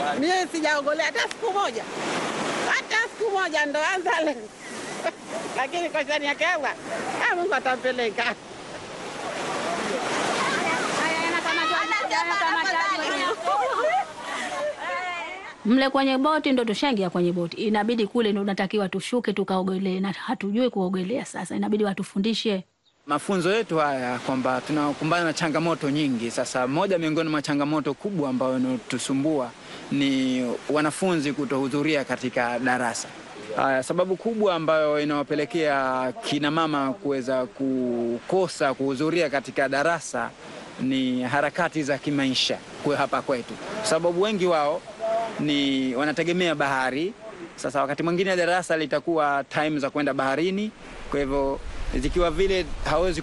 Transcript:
Mie sijaogelea hata siku moja, hata siku moja, ndo anza leo lakini kwa shani yake Allah, ah, Mungu atampeleka. Mle kwenye boti ndo tushaingia kwenye boti, inabidi kule ndo unatakiwa tushuke tukaogelee, na hatujui kuogelea. Sasa inabidi watufundishe. Mafunzo yetu haya kwamba tunakumbana na changamoto nyingi. Sasa moja miongoni mwa changamoto kubwa ambayo inatusumbua ni wanafunzi kutohudhuria katika darasa. Haya, sababu kubwa ambayo inawapelekea kina mama kuweza kukosa kuhudhuria katika darasa ni harakati za kimaisha kwa hapa kwetu, sababu wengi wao ni wanategemea bahari. Sasa wakati mwingine darasa litakuwa time za kwenda baharini, kwa hivyo zikiwa vile hawezi